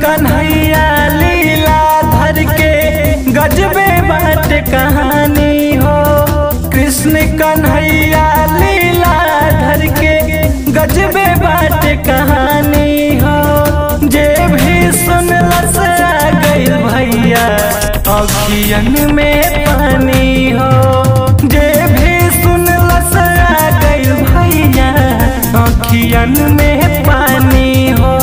कन्हैया लीला धर के गजबे बाट कहानी हो कृष्ण कन्हैया लीला धर के गजबे बाट कहानी हो जे भी सुनलस आ गइल भैया अखियन में पानी हो जे भी सुनलस आ गइल भैया अखियन में पानी हो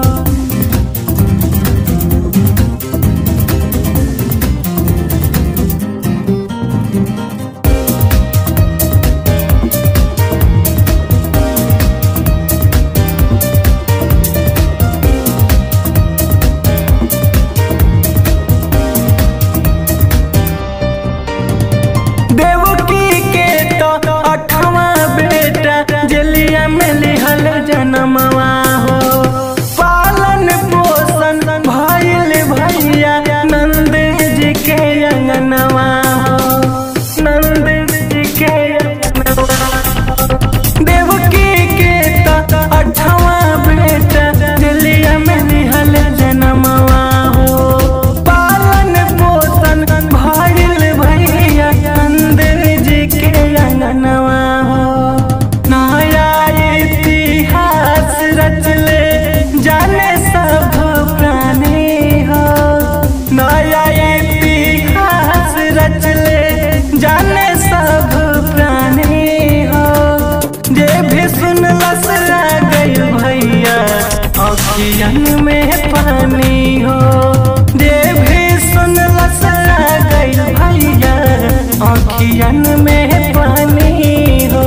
देवकी के तो अठवा बेटा जलिया में लिहल जनमवा हो पालन पोषण भइल भैया नंद जी के अंगनवा हो नंद जी के अंगनवा देवकी के तो अठवा बेटा जलिया में लिहल जनमवा हो पालन पोषण भइल भैया अंदर जी के अंगनवा हो नया इतिहास रचले जाने सब प्राणी हो नया इतिहास रचले जाने सब प्राणी हो जे भी सुनलस आ गइल भैया अखियन में पानी हो जे भी सुनलस आ गइल भैया अखियन में पानी हो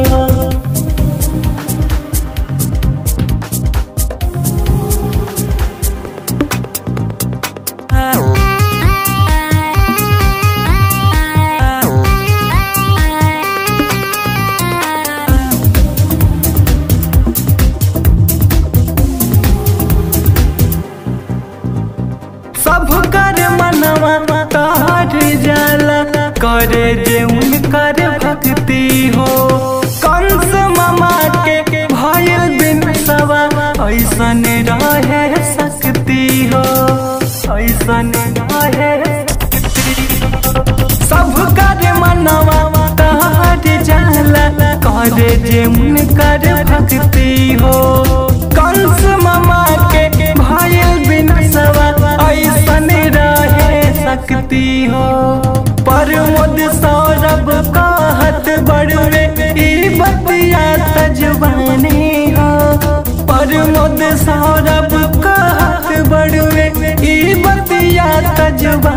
सब कर मनवा तार जाला करे जे उनकर भक्ति हो कंस मामा के भयल बिन सवा ऐसन रहे सकती हो ऐसन रहे सब कर मनवा तार जाला करे जे उनकर भक्ति हो कंस मामा के भयल बिन सवा ऐसन रहे सकती हो प्रमोद सौरभ कहत बड़वे ई बतिया तजवानी हो प्रमोद सौरभ कहत बड़वे ई बतिया तजवानी